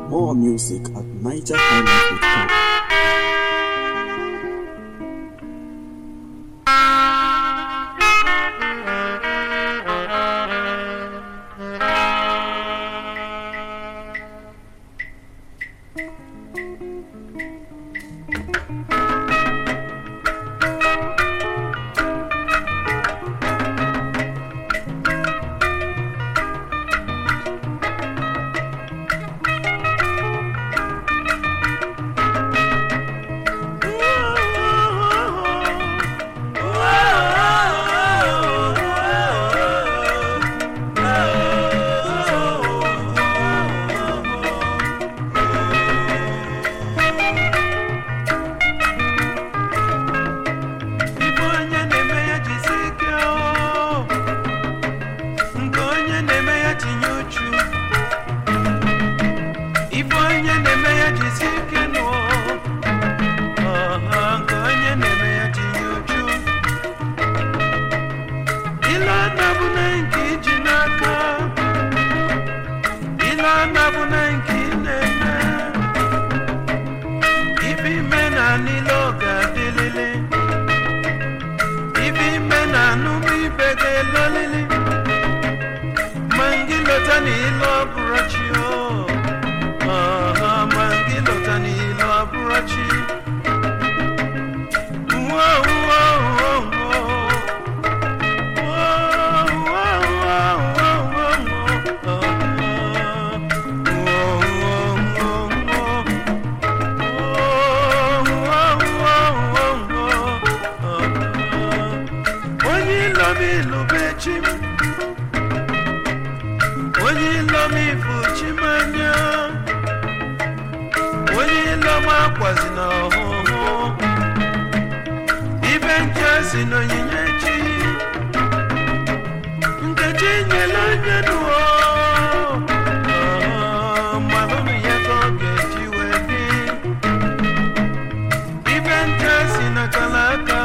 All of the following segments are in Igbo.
More music at nigerhighlife.com. Ife onye na-eme ya jisi ike o. nke onye na-eme ya tinye uchu ife onye na-eme ya jisi ike nụ ọha nke onye na-eme ya tinye uchu ile anabụna nke iji n'aka ile anabụna nke ị na-eme ife ime na niile ọ ga-adịlịlị ibe ime na anụmụ ibe ga-elolili ma ngị lọta n'ilu ọbụrụ chi o Ọha, ma ngị lọta n'ilu ọbụrụ chi Uwo, uwo, uwo, uwo. Uwo, uwo, uwo, uwo, uwo, uwo. Uwo, uwo, uwo, uwo. onye ilom ilube chi m onye ilom ifu chi m anya onye ilom akwazi na ọhụhụ ibe nche si n'onyinye chi nkechi nyela anya nuo malụnụ ya ka ọ ga-eji wee dị ibe nche si n'akala aka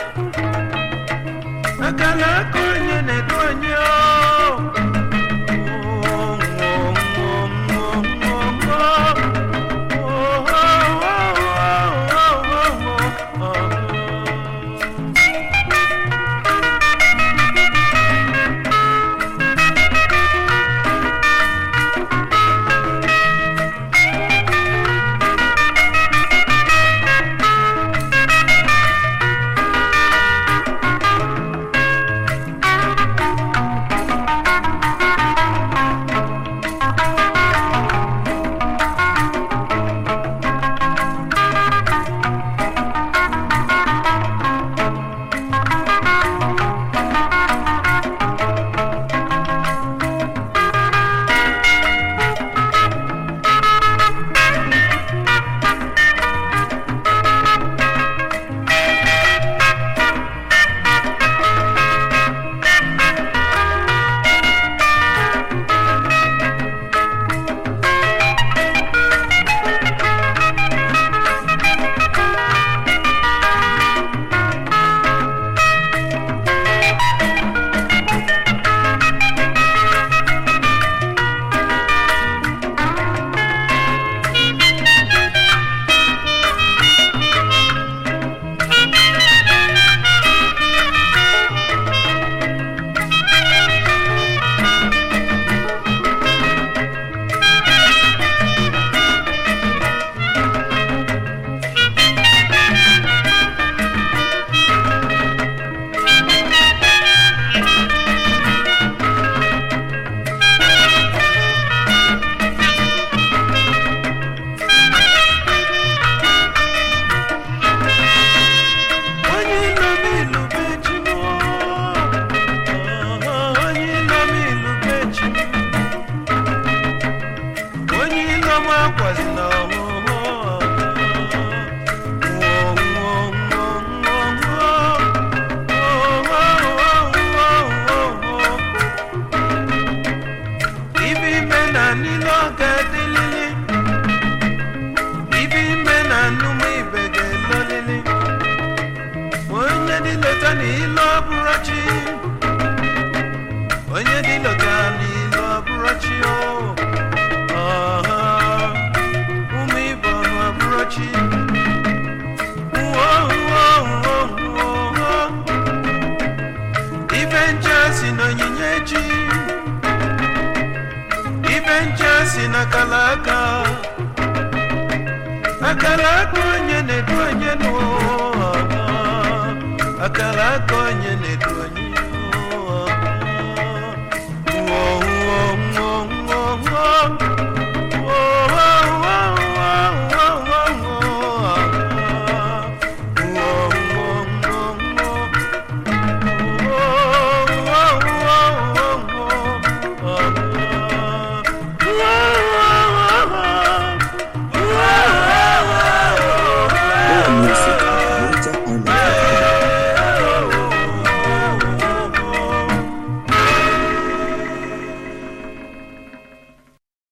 akala aka onye na-edu onye o. si n'onyinye chi ibe ncha si n'akala aka akala aka onye na-edu onye n'ụwa akala aka onye na